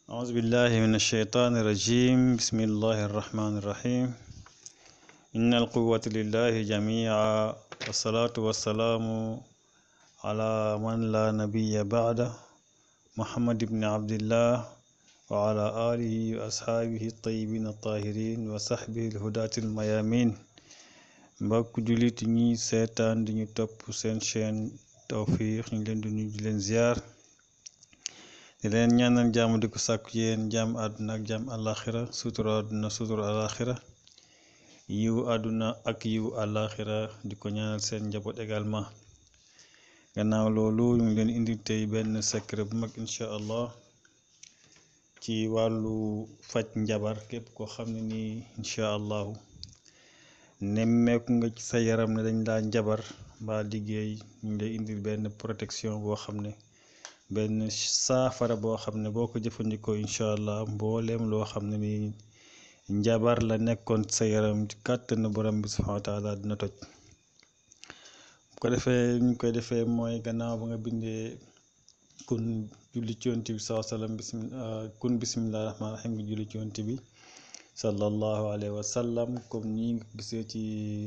أعوذ بالله من الشيطان الرجيم بسم الله الرحمن الرحيم إن القوة لله جميعا والصلاة والسلام على من لا نبي بعده محمد بن عبد الله وعلى آله وأصحابه الطيبين الطاهرين وصحبه الهداة الميامين mbokk jullit ñi seetaan di ñu topp seen chaîne Tawfekh ñu leen di nuyu di leen ziar di leen ñaanal jàmm di ko sàkku yéen jàmm àdduna ak jàmm àllaaxira sutura àdduna sutura àllaaxira yiw àdduna ak yiw àllaaxira di ko ñaanal seen njaboot également gannaaw loolu ñu ngi leen indi tey benn secret bu mag incha allah ci wàllu faj njabar képp koo xam ne nii incha allahu nemmeeku nga ci sa yaram ne dañ laa njabar mbaa liggéey ñu ngi lay indil benn protection boo xam ne benn saafara boo xam ne boo ko jëfandikoo incha allah mbooleem loo xam ne ni njabar la nekkoon sa yaram ci kàttanu borom bi subhanahu wa taala dina toj bu ko defee ñu koy defee mooy gannaaw ba nga bindee kun julli ci yonent bi saa sallam bismillah kun bismillah rahmaan rahim nga julli ci yonent bi sallallahu alayhi wa sallam comme nii nga gisee ci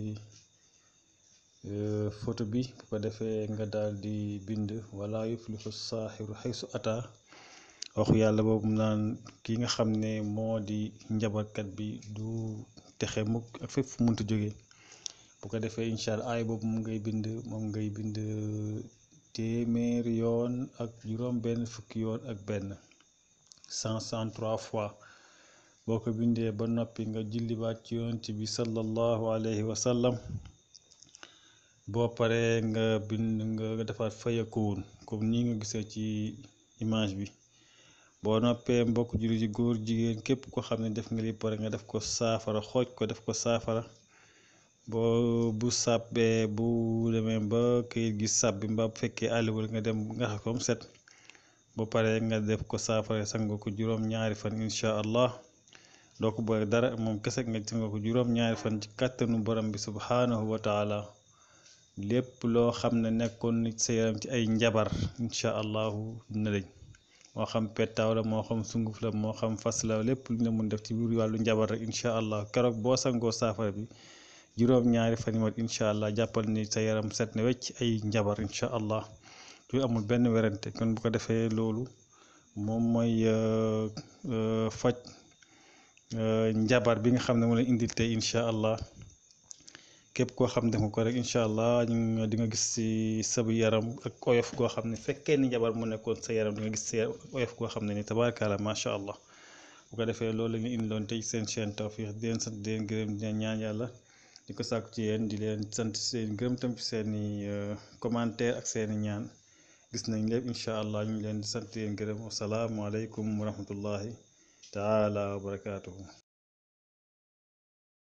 photo bi bu ko defee nga daal di bind wala yuflihu saaxiru xaysu ata waxu yàlla boobu naan ki nga xam ne moo di njabarkat bi du texe mukk ak fépp fu munta jóge bu ko defee incha allah aay boobu moom ngay bind moom ngay bind téeméeri yoon ak juróom benn fukki yoon ak benn cent cent trois fois boo ko bindee ba noppi nga julliwaat ci yonent bi sallallahu alayhi wa sallam boo paree nga bind nga defaat fayakuun comme nii nga gisee ci image bi boo noppee mbokk julli ci góor jigéen képp ko xam ne def nga li pare nga def ko saafara xooj ko def ko saafara boo bu sàbbee bu demee ba këyit gi sàbbi mbaa bu fekkee àlliwul nga dem nga xam ko mu set ba pare nga def ko saafara sango ko juróom ñaari fan incha allah doo ko boole dara moom kese nga sango ko juróom ñaari fan ci kàttanu borom bi subhanahu wa taala lépp loo xam ne nekkoon nit sa yaram ci ay njabar incha allahu dina dañ moo xam pettaaw la moo xam sunguf la moo xam fas la lépp lu ñu mun def ci biir wàllu njabar rek incha allah keroog boo sangoo saafara bi juróom ñaari fan yi mat incha allah jàppal ni sa yaram set na wecc ay njabar incha allah lu amul benn werante kon bu ko defee loolu moom mooy faj njabar bi nga xam ne moo leen indil tey incha allah képp koo xam def nga ko rek incha allah ñu di nga gis ci sa yaram ak oyof goo xam ne fekkee ni njabar mu nekkoon sa yaram di nga gis ci oyof goo xam ne ni tabaarkalla macha allah bu ko defee loolu la ñu indiloon tey seen chaîne Tawfekh di leen sant di leen gërëm di leen ñaan yàlla di ko sàkku ci yéen di leen sant seen gërëm tam ci seen i commentaire ak seen i ñaan gis nañ lépp incha allah ñu ngi leen di sant di leen gërëm wasalaamualeykum wa rahmatullahi taala wa barakaatuhu